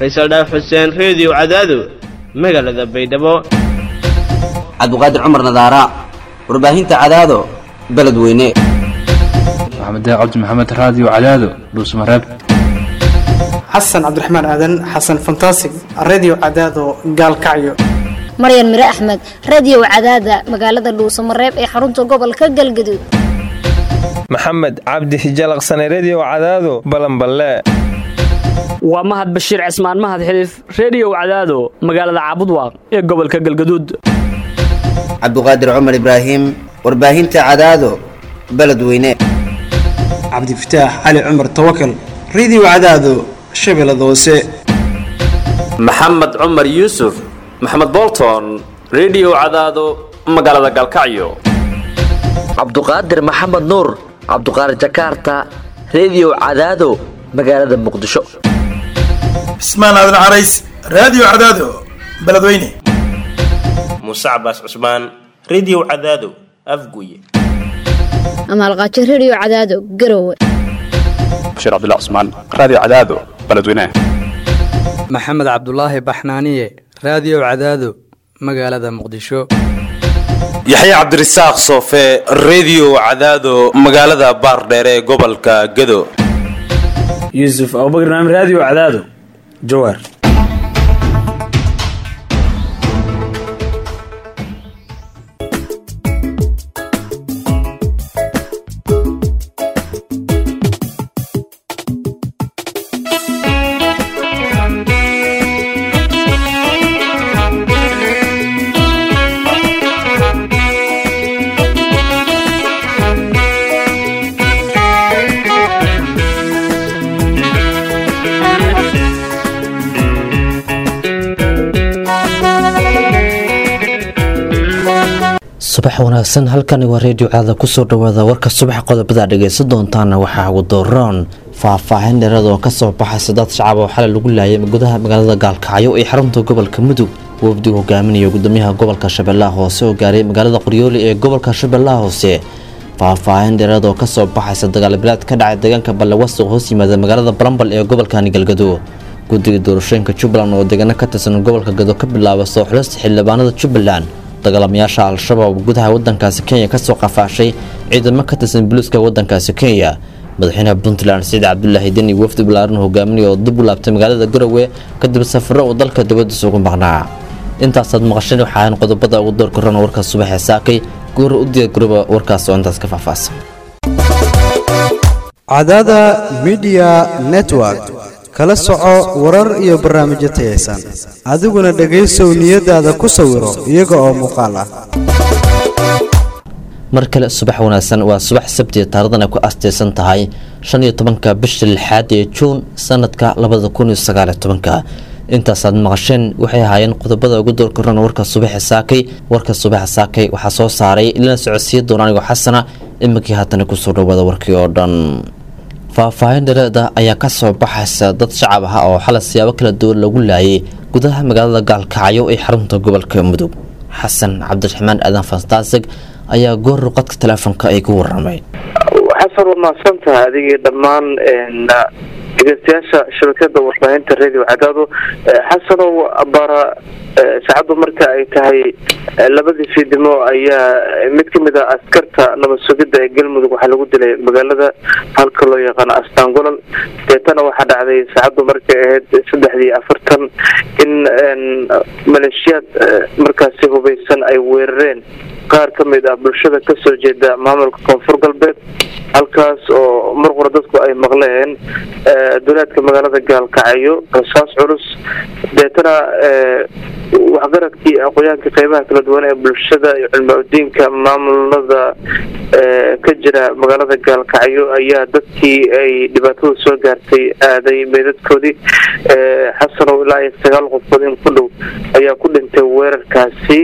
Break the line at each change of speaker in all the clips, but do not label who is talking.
faysal dhaaf xuseen reediyo cadaado magaalada baydhabo
cabdiqaadir cumar nadaara warbaahinta cadaado beledweyne
maxamed cabdi maxamed raadiyo cadaado dhuusmareeb
xasan cabdiraxmaan aadan xasan fantasig redio cadaado gaalkacyo
maryan mire axmed radio cadaada magaalada dhuusamareeb ee xarunta gobolka galgaduud
maxamed cabdi hijalaqsane redio cadaado balanballe
waa mahad bashiir cismaan mahad xiliif reediyow cadaado magaalada caabudwaaq ee gobolka galgaduud
cabdiqaadir cumar ibraahim warbaahinta cadaado beledweyne
cabdifataax cali cumar tawakal redio cadaado shabeellada hoose
maxamed cumar yuusuf maxamed bolton redio cadaado magaalada galkacyo
cabduqaadir maxamed nuur cabduqaadir jakaarta redio cadaado magaalada muqdisho
cismaan aadan carays raadiyo cadaado beledweyne
muuse cabaas cusmaan redio cadaado afguye
amaalqaajo redio cadaado garowe
bashiir cabdilla cusmaan raadiyo cadaado beledweyne
maxamed cabdulaahi baxnaaniye raadiyo cadaado magaalada muqdisho
yaxya cabdirasaaq soofe redio cadaado magaalada baardheere ee gobolka gado
yuusuf abubakr naam raadiyo cadaado jawaar
subax wanaagsan halkani waa reediyo caada kusoo dhawaada warka subax qodobada dhegaysan doontaana waxaa ugu dooron faahfaahin dheerad oo kasoo baxaysa dad shacab oo xalay lagu laayay gudaha magaalada gaalkacyo ee xarunta gobolka mudug wafdigu hogaaminaya gudoomiyaha gobolka shabeellaha hoose oo gaaray magaalada qoryooli ee gobolka shabeellaha hoose faahfaahin dheerad oo kasoo baxaysa dagaalbilaad ka dhacay deegaanka ballewasuq hoos yimaada magaalada balambal ee gobolkani galgado guddiga doorashooyinka jubbaland oo deegaano ka tirsan gobolka gado ka bilaaba soo xulista xildhibaanada jubbaland dagaalamayaasha al-shabaab gudaha wadankaasi kenya kasoo qafaashay ciidamo ka tirsan buluuska wadankaasi kenya madaxweynaha puntland saciid cabdulaahi deni wafdi balaaran hogaaminaya oo dib u laabtay magaalada garowe kadib safaro uu dalka dibadiisa ugu maqnaa intaasaad maqasheen waxaahan qodobada ugu door korana warka subaxee saakay goora u diyaargarooba warkaas oo intaas ka faahfaahsan
cadaada midiya network kala soco warar iyo barnaamijyo tayaysan adiguna dhegaysow niyadaada ku sawiro iyaga oo muuqaal ah
mar kale subax wanaagsan waa subax sabtiya taarikhdan ay ku astaysan tahay shan iyo tobanka bisha lixaad ee juun sanadka labada kun iyo sagaaliyo tobanka intaasaad maqasheen waxay ahaayeen qodobada ugu door korana warka subaxa saakay warka subaxa saakay waxaa soo saaray ilana socodsiiya doona anigoo xasana iminkii haatana kusoo dhawaada warkii oo dhan faahfaahin dhareeda ayaa kasoo baxaysa dad shacab ah oo xalay siyaabo kala duwan lagu laayay gudaha magaalada gaalkacyo ee xarunta gobolka mudug xasan cabdiraxmaan aadan fantaasig ayaa goor ruqadka teleefonka ay ku waramay
xasan waa mahadsantaha adigii dhammaan dhegeystayaasha shabakada warbaahinta radio cadaado xasanow bara saacaddu marka ay tahay labadii fiidimo ayaa mid kamid a askarta nabad sugidda ee galmudug waxaa lagu dilay magaalada halka loo yaqaano astaangolol deetana waxaa dhacday saacaddu markay ahayd saddexdii afartan in maleeshiyaad markaasi hubaysan ay weerareen qaar ka mid ah bulshada kasoo jeeda maamulka koonfur galbeed halkaas oo mar qura dadku ay maqleen duleedka magaalada gaalkacyo rasaas culus deetana waxgaradkii aqoyaanka qeybaha kala duwan ee bulshada iyo cilmi-udiinka maamulada ka jira magaalada gaalkacyo ayaa dadkii ay dhibaatada soo gaartay aaday meedadkoodii xasanow ilaa iyo sagaal qofkood in ku dhow ayaa ku dhintay weerarkaasi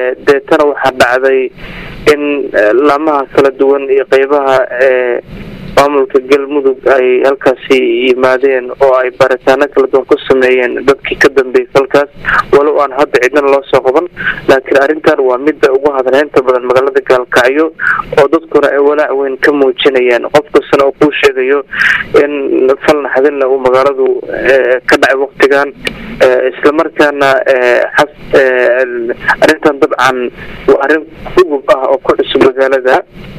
deetana waxaa dhacday in laamaha kala duwan iyo qeybaha maamulka galmudug ay halkaasi yimaadeen oo ay baaritaano kala duwan ku sameeyeen dadkii ka dambeeyey falkaas walow aan hadda cidna loo soo qaban laakiin arrintan waa midda ugu hadleynta badan magaalada gaalkacyo oo dadkuna ay walaac weyn ka muujinayaan qof kastana oo kuu sheegayo in fal naxdinna uu magaaladu ka dhacay waktigan islamarkaana arrintan dabcan waa arrin ugub ah oo ku cusub magaalada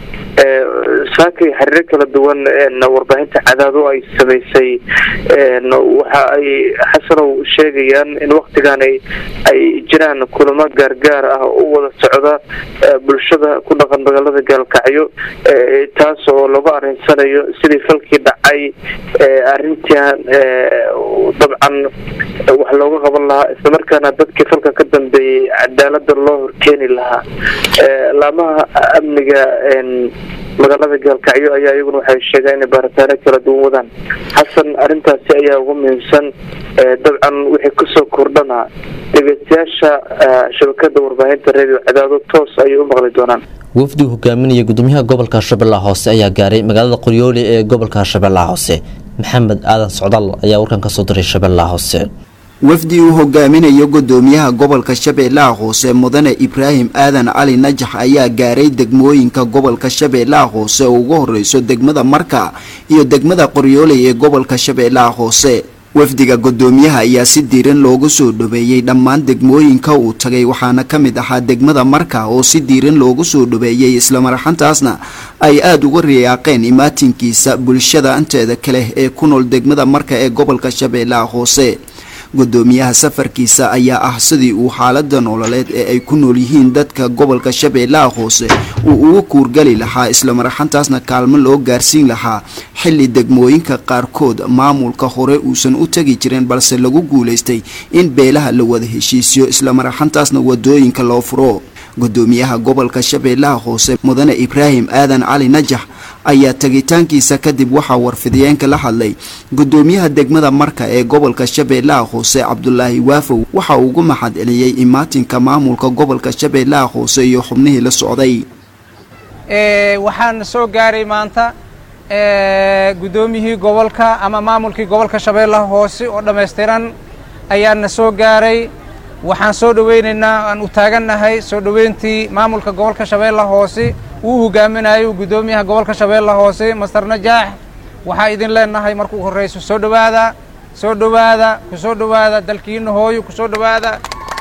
saakay xiriiro kala duwan warbaahinta cadaado ay samaysay waxa ay xasanow sheegayaan in waktigan ay jiraan kulamo gaargaar ah oo u wada socda bulshada ku dhaqan magaalada gaalkacyo taas oo lagu arinsanayo sidii falkii dhacay arrintan dabcan wax looga qaban lahaa islamarkaana dadkii falka ka dambeeyey cadaalada loo horkeeni lahaa laamaha amniga magaalada gaalkacyo ayaa iyaguna waxay sheegaan inay baaritaano kala duwan wadaan xasan arrintaasi ayaa ugu muhiimsan dabcan wixii kusoo kordhana dhegeystayaasha shabakada warbaahinta radio cadaado toos ayay u maqli doonaan
wafdi hogaaminaya gudoomiyaha gobolka shabeellaha hoose ayaa gaaray magaalada qoryooli ee gobolka shabeellaha hoose maxamed aadan socdaal ayaa warkan kasoo diray shabeellaha hoose
wafdi uu hogaaminayo gudoomiyaha gobolka shabeellaha hoose mudane ibraahim aadan cali najax ayaa gaaray degmooyinka gobolka shabeellaha hoose oo ugu horeyso degmada marka iyo degmada qoryooley ee gobolka shabeellaha hoose wafdiga gudoomiyaha ayaa si diiran loogu soo dhaweeyey dhammaan degmooyinka uu tagay waxaana ka mid ahaa degmada marka oo si diiran loogu soo dhaweeyey islamaraxantaasna ay aada uga riyaaqeen imaatinkiisa bulshada inteeda kale ee ku nool degmada marka ee gobolka shabeellaha hoose gudoomiyaha safarkiisa ayaa ah sidii uu xaalada nololeed ee ay ku nool yihiin dadka gobolka shabeellaha hoose uu uga kuurgali lahaa islamaraxantaasna kaalmo loo gaarsiin lahaa xili degmooyinka qaarkood maamulka hore uusan u tegi jirin balse lagu guulaystay in beelaha la wada heshiisiyo islamaraxantaasna wadooyinka loo furo gudoomiyaha gobolka shabeellaha hoose mudane ibraahim aadan cali najax ayaa tegitaankiisa kadib waxaa warfidiyeenka la hadlay gudoomiyaha degmada marka ee gobolka shabeellaha hoose cabdulaahi waafow waxa uu ugu maxad celiyey imaatinka maamulka gobolka shabeellaha hoose iyo xubnihii la socday
waxaan soo gaaray maanta gudoomiyihii gobolka ama maamulkii gobolka shabeellaha hoose oo dhammaystiran ayaana soo gaaray waxaan soo dhaweynaynaa aan u taagannahay soo dhoweyntii maamulka gobolka shabeellaha hoose uu hogaaminayo gudoomiyaha gobolka shabeellaha hoose master najaax waxaa idin leenahay markuu horreyso soo dhowaada soo dhowaada ku soo dhowaada dalkiina hooyo ku soo dhowaada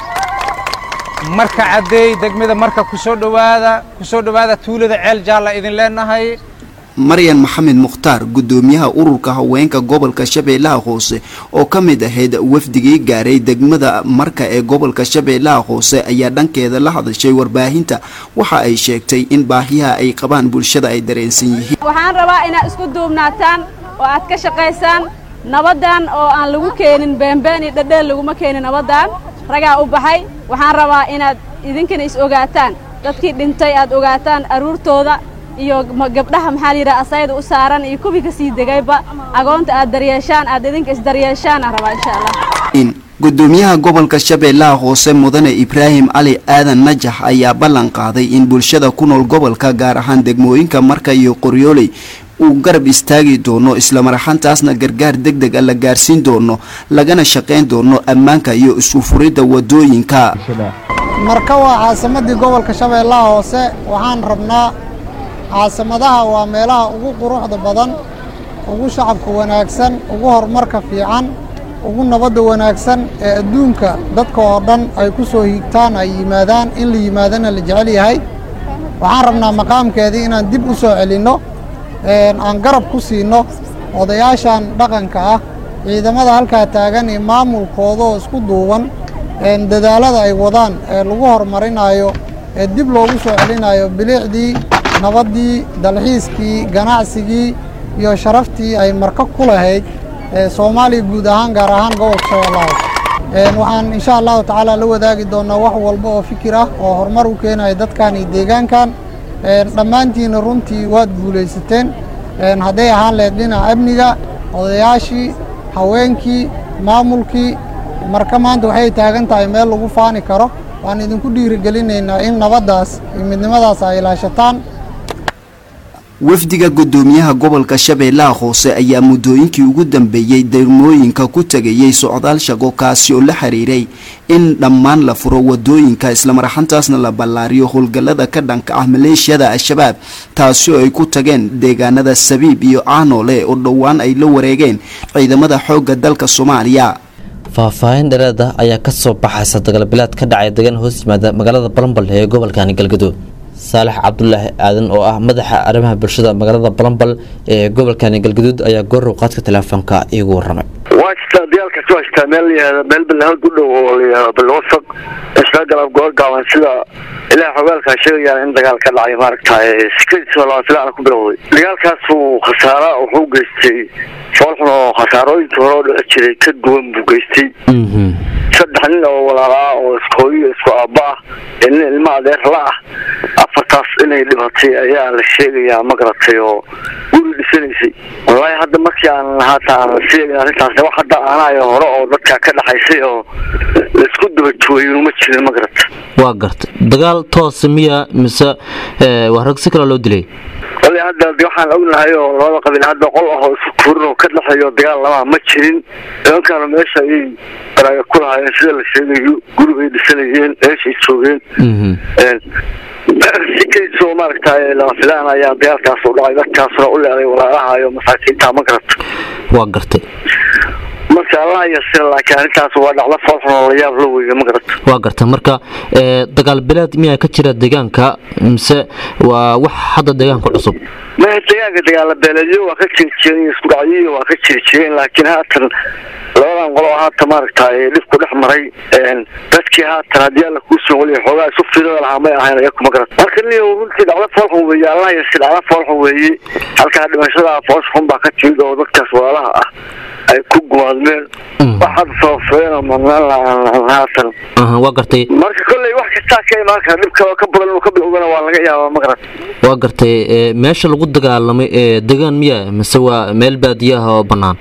marka caddeey degmada marka ku soo dhowaada ku soo dhowaada tuulada ceel jaalla idin leenahay
maryan maxamed mukhtaar gudoomiyaha ururka haweenka gobolka shabeellaha hoose oo ka mid ahayd wafdigii gaaray degmada marka ee gobolka shabeellaha hoose ayaa dhankeeda la hadashay warbaahinta waxa ay sheegtay in baahiyaha ay qabaan bulshada ay dareensan yihiin
waxaan rabaa inaad isku duubnaataan oo aad ka shaqaysaan nabaddan oo aan lagu keenin beenbeen iyo dhadheel laguma keenin nabaddan ragaa u baxay waxaan rabaa inaad idinkana is ogaataan dadkii dhintay aad ogaataan aruurtooda iyo gabdhaha maxaa layidhaha asayda u saaran iyo kuwii ka sii degayba agoonta aad daryeeshaan aad idinka isdaryeeshaan aan rabaa insha allah
gudoomiyaha gobolka shabeellaha hoose mudane ibraahim cali aadan najax ayaa ballan qaaday in bulshada ku nool gobolka gaar ahaan degmooyinka marka iyo qoryooley uu garab istaagi doono islamaraxantaasna gargaar deg deg a la gaarsiin doono lagana shaqayn doono ammaanka iyo isku furidda wadooyinka
marka waa caasimadii gobolka shabeellaha hoose waxaan rabnaa caasimadaha waa meelaha ugu quruxda badan ugu shacabka wanaagsan ugu horumarka fiican ugu nabadda wanaagsan ee adduunka dadka oo dhan ay ku soo hiigtaan ay yimaadaan in la yimaadana la jecel yahay waxaan rabnaa maqaamkeedii inaan dib u soo celinno aan garab ku siinno odayaashan dhaqanka ah ciidamada halkaa taagan iyo maamulkooda oo isku duuban dadaalada ay wadaan ee lagu horumarinayo ee dib loogu soo celinayo biliicdii nabaddii dalxiiskii ganacsigii iyo sharaftii ay marka ku lahayd soomaaliya guud ahaan gaar ahaan gobolka shabeellaha waxaan insha allahu tacaala la wadaagi doonaa wax walba oo fikir ah oo horumar u keenaya dadkan iyo deegaankan dhammaantiina runtii waad guulaysateen hadday ahaan lahayd dhinaca amniga odayaashii haweenkii maamulkii marka maanta waxay taagan tahay meel lagu faani karo waan idinku dhiirigelinaynaa in nabaddaas iyo midnimadaas ay ilaashataan
wafdiga gudoomiyaha gobolka shabeellaha hoose ayaa muddooyinkii ugu dambeeyey degmooyinka ku tegayay socdaal shaqo kaasi oo la xiriiray in dhammaan la furo wadooyinka islamaraxantaasna la ballaariyo howlgallada ka dhanka ah maleeshiyada al-shabaab taasi oo ay ku tageen deegaanada sabiib iyo caanoole oo dhowaan ay la wareegeen ciidamada xoogga dalka soomaaliya
faahfaahin dhereed ah ayaa ka soo baxaysa dagaalbilaad ka dhacay degan hoos yimaada magaalada balambal ee gobolkani galgaduud saalax cabdulaahi aadan oo ah madaxa arrimaha bulshada magaalada balambal ee gobolkani galgaduud ayaa goorow qaadka teleefoonka iigu waramay
waa jirtaa dagaalkaas waa jirtaa meel layihahda meel balahad u dhow oo layihahdo balwasaq isla galab goor gaaban sida ilaah xogaalkaa sheegayaan in dagaal ka dhacay maaragtay sikadiisa lama filaana ku bilowday dagaalkaasu khasaara wuxuu geystay foolxun oo khasaarooyinkii hore oo dhici jiray ka duwan buu geystay saddex nin oo walaalaa oo isku hooyo isku aabba ah ee nin ilmo adeer la ah afartaas inay dhibatay ayaa la sheegayaa ma garatay oo guri dhisanaysay wallaahi hadda markii aan haata aan sheegin arrintaas wax hadda aanayo hore oo dadka ka dhaxaysay oo laisku daba jooyin ma jirin ma garata
waa garta dagaal toos miya mise waa rag si kale loo dilay
wali hadda de waxaan ognahay oo labada qabiil hadda qol ah oo isku kurin oo ka dhexeeyo dagaal lamaa ma jirin nimankaana meesha ayay baraaga ku lahaayeen sida la sheegayo gurigay dhisanayeen meeshay joogeen si kaysoo maaragtay lama filaan ayaa dagaalkaas u dhacay dadkaasna u leeday walaalaha iyo masaakiinta ma garata
waa gartay
marka allah yasir laakiin arrintaas waa dhacdo foolxun oo la yaab la weyga ma garata
waa garta marka dagaal bilaad miyaa ka jira deegaanka mise waa wax hadda deegaanka cusub
maya deegaanka dagaala beeleedyo waa ka jiri jireen isku dhacyiyo waa ka jiri jireen laakiin haatan labadan qolo haatan maaragtay dhibku dhex maray dadkii haatan haddii alla kuu soo waliya xoogaa isu fiirada lahaa may ahayn ayaku ma garata marka niyo runtii dhacdo foolxun weeye allah yasir dhacdo foolxun weeye halkaa dhimashada foos xun baa ka timid oo dadkaas walaalaha ah ay ku gumaadmeen waxaad soofeen oo madnaan lahaan haatan
waa gartay
marka kolley wax kastaa ka imaan kara dhib kaloo ka badan inuu ka bilowdana waa laga yaabaa ma garata
waa gartay meesha lagu dagaalamay ee degaan miya mise waa meel baadiye ah oo bannaan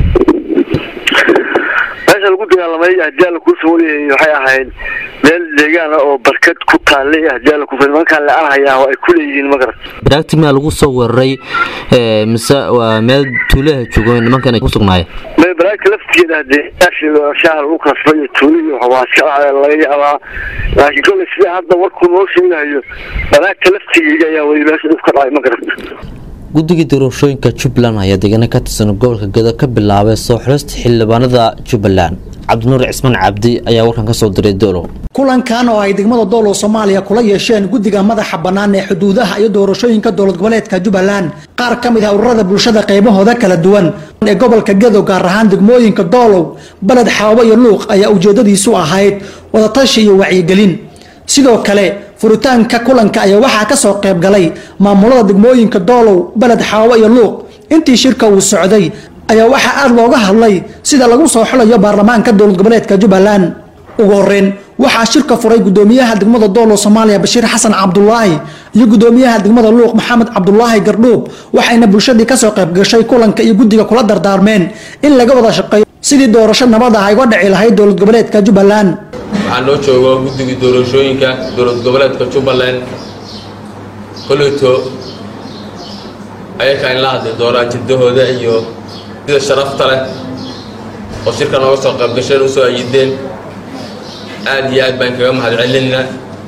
meesha lagu dagaalamay haddii alla kuu soo waliyay waxay ahayd meel deegaan ah oo barkad ku taallay haddii alla kuu nimankaan la-aan hayaa oo ay ku leeyihiin ma garata
baraagti miyaa lagu soo weeraray mise waa meel tuulaha joogo nimankan ay ku sugnaayeen
may baraagta laftigeeda hadee shaha lagu kasbay iyo tuulihi waa iska laga yaabaa laakiin kolley sida hadda warkuu noo sheegayo baraagta laftigeeda ayaa weli meesha dhib ka dhacay ma garata
guddigii doorashooyinka jubbaland ayaa deegaana ka tirsan gobolka gedo ka bilaabay soo xulista xildhibaanada jubbaland cabdinuur cismaan cabdi ayaa warkan ka soo diray doolow
kulankan oo ay degmada doolow soomaaliya kula yeesheen guddiga madaxa bannaan ee xuduudaha iyo doorashooyinka dowlad goboleedka jubbaland qaar ka mid ah ururada bulshada qaybahooda kala duwan ee gobolka gedo gaar ahaan degmooyinka doolow baled xaabo iyo luuq ayaa ujeedadiisu ahayd wadatashi iyo wacyigelin sidoo kale furitaanka kulanka ayaa waxaa ka soo qayb galay maamulada degmooyinka doolow baled xaabo iyo luuq intii shirka uu socday ayaa waxaa aada looga hadlay sida lagu soo xulayo baarlamaanka dowlad goboleedka jubbaland ugu horeyn waxaa shirka furay gudoomiyaha degmada doolow soomaaliya bashiir xasan cabdulaahi iyo gudoomiyaha degmada luuq maxamed cabdulaahi gardhuub waxayna bulshadii kasoo qayb gashay kulanka iyo guddiga kula dardaarmeen in laga wada shaqeeyo sidii doorasho nabad ah ay uga dhici lahayd dowlad goboleedka jubbaland
waxaa noo joogo guddigii doorashooyinka dowlad goboleedka jubbaland koleyto ayakaa in la hadli doonaan jiddahooda iyo sida sharafta leh oo shirka nooga soo qayb gasheen usoo ayideen aad iyo aad baan kaga mahad celinayna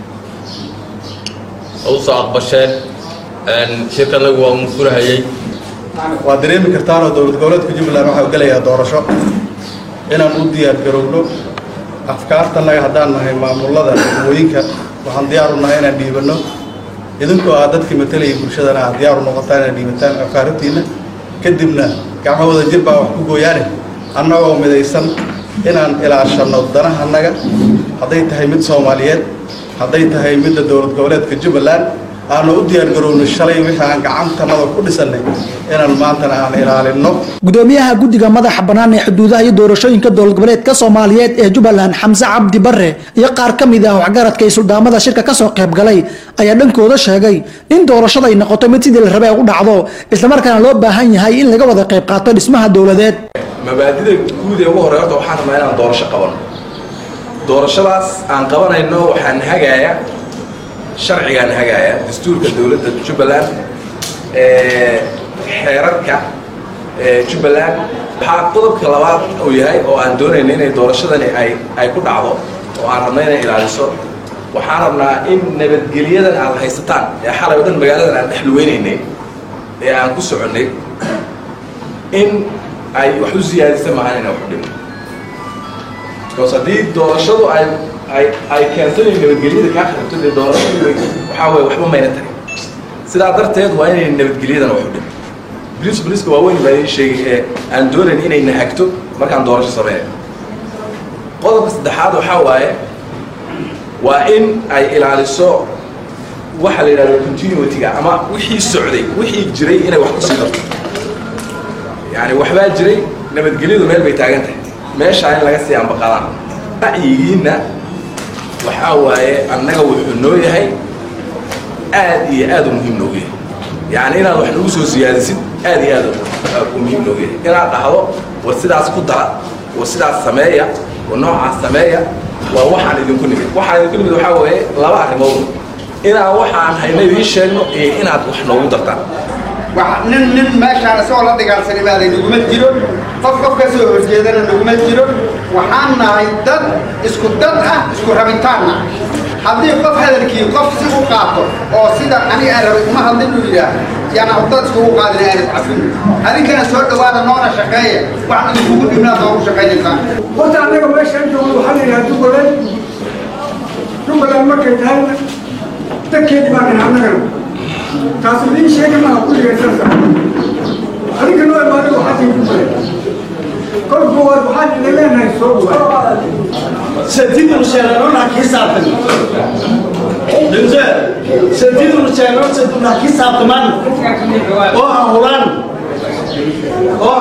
oo usoo aqbasheen shirkanagu waa uun furahayey
waad dareemi kartaanoo dowlad goboleedka jubbaland waxaa gelayaa doorasho inaan u diyaar garowno afkaartanaga haddaan nahay maamulada degmooyinka waxaan diyaar u nahay inaan dhiibanno idinkoo ah dadkii matalayay bulshadana aad diyaar u noqotaan inaad dhiibataan afkaaratiinna kadibna gacmo wada jir baa wax ku gooyaane annagoo midaysan inaan ilaashanno danahanaga hadday tahay mid soomaaliyeed hadday tahay midda dowlad goboleedka jubbaland aanu u diyaargarowno shalay wixii aan gacantanada ku dhisannay inaan maantana aan ilaalinno
gudoomiyaha guddiga madaxa bannaan ee xuduudaha iyo doorashooyinka dowlad goboleedka soomaaliyeed ee jubbaland xamse cabdi bare iyo qaar ka mid ah waxgaradka iyo suldaamada shirka kasoo qayb galay ayaa dhankooda sheegay in doorashada ay noqoto mid sidii la rabay ay u dhacdo islamarkaana loo baahan yahay in laga wada qayb qaato dhismaha dowladeed
mabaadida guud ee ugu horey horta waxaan rabnaa inaan doorasho qabano doorashadaas aan qabanayno waxaan hagaaya sharcigaan hagaaya dastuurka dowladda jubbaland xeerarka jubbaland waxaa qodobka labaad uu yahay oo aan doonayna inay doorashadani ay ay ku dhacdo oo aan rabna inay ilaaliso waxaan rabnaa in nabadgelyadan aad haysataan ee xalay o dhan magaaladan aan dhex luweynaynay ee aan ku soconnay in ay wax u siyaadisa maahan inay wax u dhimo because haddii doorashadu ay ay ay keensanayn nabadgelyada kaa xiribto dee doorashadu waxaa weeye waxba mayna tarin sidaa darteed waa inay nabadgelyadana wax u dhimo boliis boliiska waaweyn baa idin sheegay ee aan doonayn inay nahagto markaan doorasho sameynayo qodobka saddexaad waxaa waaye waa in ay ilaaliso waxa la yidhahdo continuity-ga ama wixii socday wixii jiray inay wax kusii darto yani waxbaa jiray nabadgelyadu meel bay taagan tahay meeshaa in laga sii ambaqadaan ra'yigiinna waxaa waaye annaga wuxuu noo yahay aad iyo aad u muhiim noogu yahay yani inaad wax nagu soo siyaadisid aad iyo aad u muhiim noogu yahay inaad dhahdo war sidaas ku dara war sidaas sameeya war noocaas sameeya waa waxaan idinku nimid waxaan idinku nimid waxaa weeye laba arrimood inaan waxaan hayna idiin sheegno iyo inaad wax noogu dartaan
nin nin meeshaan isagoo la dagaalsanay baa laynaguma jiro qof qof ka soo horjeedana naguma jiro waxaan nahay dad isku dad ah isku rabitaanna haddii qof hadalkii qof si u qaato oo sida aniga aan rabay uma hadlin uu yidhaah yana dad iskugu qaadin aan iscafin adinkana soo dhawaada noona shaqeeya waxaan idinkugu dhibnaa noogu shaqaynaysaan
horta annaga meeshaan joogno waxaa la yidhaha jubbaland jubbaland markay tahayna dadkeedii baa dhahay annagana taas idiin sheegi maaha kulligay saasa adinka noo imaada waxaa tii jubbaland kol koowaad waxaan ina leenahay soo dhawaad
sentidunu sheeganona kisaabtan dinse sentidunu sheegan seduna kisaabtaman oo ahulan oo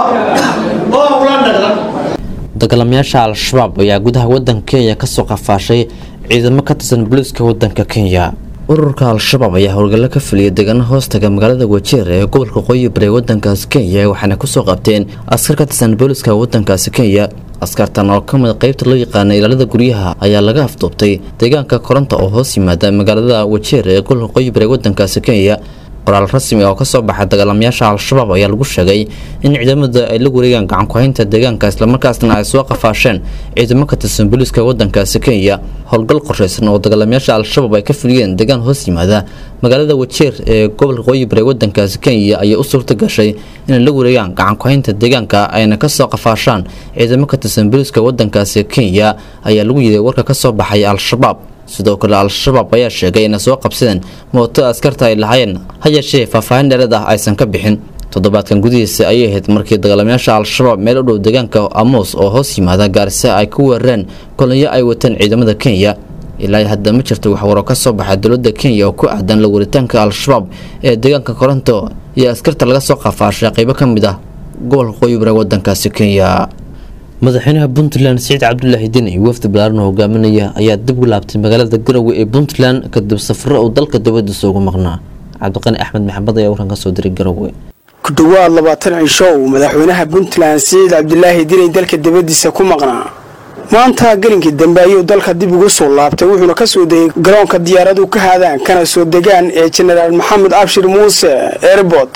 oo ahulan dhaqdan
dagaalamayaasha al-shabaab ayaa gudaha wadanka kenya kasoo qafaashay ciidamo ka tirsan booliiska wadanka kenya ururka al-shabaab ayaa howlgallo ka fuliyay deegaano hoostaga magaalada wajeer ee gobolka qoyi bari wadankaasi kenya waxaana kusoo qabteen askar ka tirsan booliiska wadankaasi kenya askartan oo ka mid qaybta loo yaqaana ilaalada guryaha ayaa laga afduubtay deegaanka koronta oo hoos yimaada magaalada wajeer ee gobolka qoyi bari wadankaasi kenya qoraal rasmi oo kasoo baxa dagaalamayaasha al-shabaab ayaa lagu sheegay in ciidamada ay la wareegaan gacan ku-haynta deegaanka islamarkaasna ay soo qafaasheen ciidamo ka tirsan booliiska wadankaasi kenya howlgal qorshaysan oo dagaalamayaasha al-shabaab ay ka fuliyeen deegaan hoos yimaada magaalada wajeer ee gobolka qoyi bari wadankaasi kenya ayay u suurta gashay inay la wareegaan gacan ku-haynta deegaanka ayna kasoo qafaashaan ciidamo ka tirsan booliiska wadankaasi kenya ayaa lagu yiday warka kasoo baxay al-shabaab sidoo kale al-shabaab ayaa sheegay inay soo qabsadeen mooto askarta ay lahaayeen ha yeeshee faahfaahin dheerad ah aysan ka bixin toddobaadkan gudihiisa ayay ahayd markii dagaalamayaasha al-shabaab meel u dhow deegaanka amuus oo hoos yimaada gaarisa ay ku weerareen kolonyo ay wateen ciidamada kenya ilaa hadda ma jirto waxwaro ka soo baxa dowladda kenya oo ku aadan la waritaanka al-shabaab ee deegaanka koronto iyo askarta laga soo qafaashay qaybo ka mid ah gobolka qoyibare wadankaasi kenya madaxweynaha puntland siciid cabdulaahi din iyo wafdi balaaran oo hogaaminaya ayaa dib u laabtay magaalada garowe ee puntland kadib safaro uu dalka dibadiisa ugu maqnaa cabdiqani axmed maxamed ayaa warkan kasoo diray garowe
ku dhowaad labaatan cisho uu madaxweynaha puntland siciid cabdilaahi dinay dalka dibadiisa ku maqnaa maanta gelinkii dambe ayuu dalka dib ugu soo laabtay wuxuuna kasoo degay garoonka diyaaradu ka haadaan kana soo degaan ee jenaraal maxamed abshir muuse airport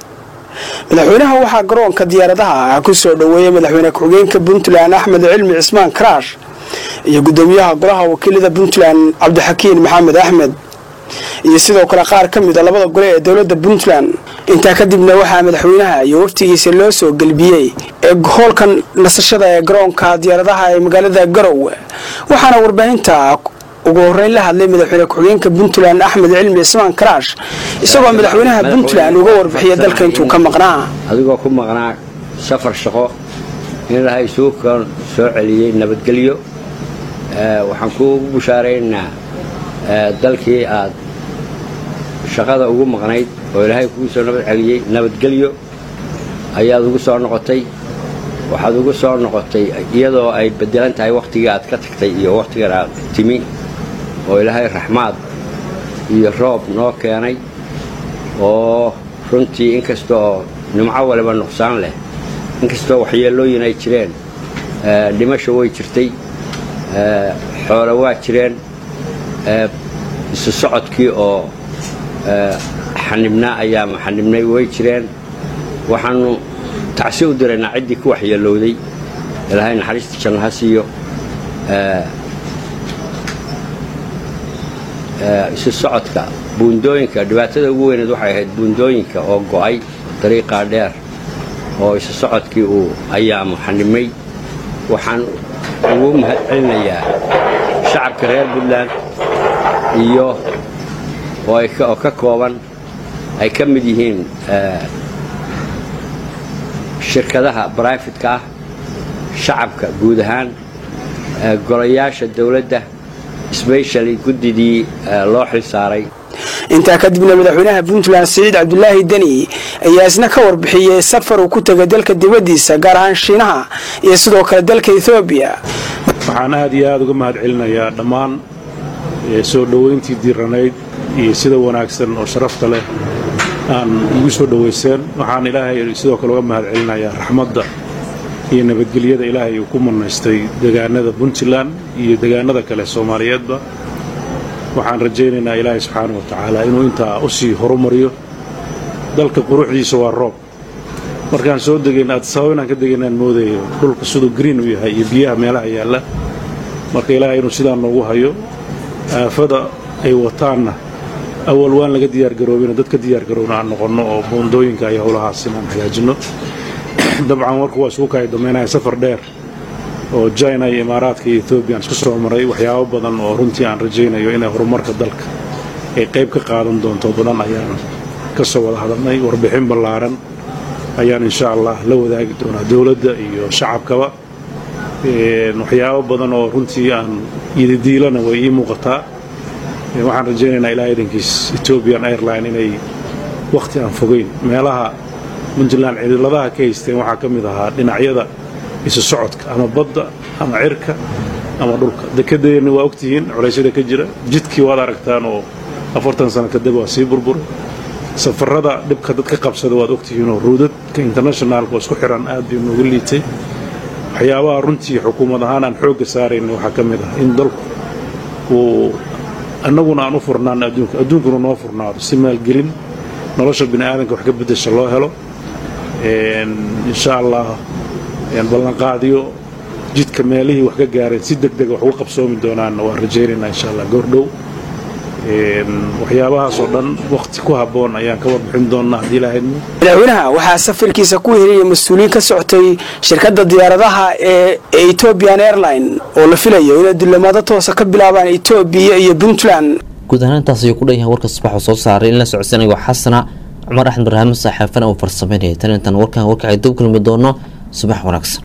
madaxweynaha waxaa garoonka diyaaradaha ku soo dhoweeyay madaxweyne ku-xigeenka puntland axmed cilmi cismaan karaash iyo gudoomiyaha golaha wakiilada puntland cabdixakiin maxamed axmed iyo sidoo kale qaar ka mid a labada gole ee dowladda puntland intaa kadibna waxaa madaxweynaha iyo waftigiisa loo soo gelbiyey ee hoolka nasashada ee garoonka diyaaradaha ee magaalada garowe waxaana warbaahinta ugu horeyn la hadlay madaxweyne ku-xigeenka puntland axmed cilmi cismaan karaash isagoo madaxweynaha puntland uga warbixiya dalka intuu ka maqnaa
adigoo ku maqnaa safar shaqo in ilahay suukan soo celiyey nabadgelyo waxaan kuugu bushaaraynaa dalkii aad shaqada ugu maqnayd oo ilaahay kugu soo nabad celiyey nabadgelyo ayaad ugu soo noqotay waxaad ugu soo noqotay iyadoo ay bedelan tahay wakhtigii aad ka tagtay iyo wakhtigan aad timi oo ilaahay raxmaad iyo roob noo keenay oo runtii inkastoo nimco waliba nuqsaan leh inkastoo waxyeelooyin ay jireen dhimasho way jirtay xoolo waa jireen isu socodkii oo xanibnaa ayaa xanibnay way jireen waxaanu tacsi u diraynaa ciddii ku waxyeelowday ilaahay naxariista janno ha siiyo isu socodka buundooyinka dhibaatada ugu weyneed waxay ahayd buundooyinka oo go'ay dariiqaa dheer oo isu socodkii uu ayaamu xanibmay waxaan ugu mahad celinayaa shacabka reer puntland iyo oo ka kooban ay ka mid yihiin shirkadaha brifetka ah shacabka guud ahaan golayaasha dowladda sbeshali guddidii loo xil saaray
intaa kadibna madaxweynaha puntland siciid cabdulaahi deni ayaa isna ka warbixiyey safar uu ku tegay dalka dibaddiisa gaar ahaan shiinaha iyo sidoo kale dalka ethoobiya
waxaan aad iyo aad uga mahad celinayaa dhammaan soo dhoweyntii diiranayd iyo sida wanaagsan oo sharafta leh aan igu soo dhowayseen waxaan ilaahay sidoo kale uga mahad celinayaa raxmadda iyo nabadgelyada ilaahay uu ku manaystay degaanada puntland iyo degaanada kale soomaaliyeedba waxaan rajaynaynaa ilaahay subxaana wa tacaala inuu intaa u sii horumariyo dalka quruxdiisa waa roob markaan soo degayn aad sabab inaan ka degaynaan moodayo dhulka siduu green u yahay iyo biyaha meelaha yaalla marka ilaahay inuu sidaa noogu hayo aafada ay wataanna awal waan laga diyaargaroobina dadka diyaargaroobna aan noqonno oo buundooyinka iyo howlahaas inaan hagaajinno dabcan warku waa isugu kaya damaynaya safar dheer oo jina iyo imaaraadka iyo ethoobiya aan isku soo maray waxyaabo badan oo runtii aan rajaynayo inay horumarka dalka ay qayb ka qaadan doonto badan ayaan ka soo wada hadalnay warbixin ballaaran ayaan insha allah la wadaagi doonaa dowladda iyo shacabkaba waxyaabo badan oo runtii aan ididiilana way ii muuqataa waxaan rajaynaynaa ilaa idankiis ethoobian airline inay wakhti aan fogeyn meelaha puntland cidiladaha ka haysteen waxaa ka mid ahaa dhinacyada isu socodka ama badda ama cirka ama dhulka dekedeenna waa ogtihiin culaysyada ka jira jidkii waad aragtaan oo afartan sano kadib waa sii burburay safarada dhibka dadka qabsada waad ogtihiin oo ruudadka internationaalka oo isku xiran aad bay noogu liitay waxyaabaha runtii xukuumad ahaan aan xoogga saarayna waxaa ka mid ah in dalku uu annaguna aan u furnaano adduunka adduunkuna noo furnaado si maalgelin nolosha bini aadanka wax ka beddesha loo helo insha allah ballanqaadiyo jidka meelihii wax ka gaareen si deg dega wax uga qabsoomi doonaanna waan rajaynaynaa insha allah goordhow waxyaabahaasoo dhan wakhti ku habboon ayaan ka warbixin doonnaa haddii ilaahayadmo
madaxweynaha waxaa safarkiisa ku heliyay mas-uuliyiin ka socotay shirkadda diyaaradaha ee ethoobian airline oo la filayo inay dullamaado toosa ka bilaabaan etoobiya iyo puntland
guud ahaan intaas ayuu ku dhan yahay warka subax uu soo saaray in la socodsanaygo xasana cumar axmed barhaame saaxaafana uu farsameynaya tan intaan warkan warkacay dib kulmi doono subax wanaagsan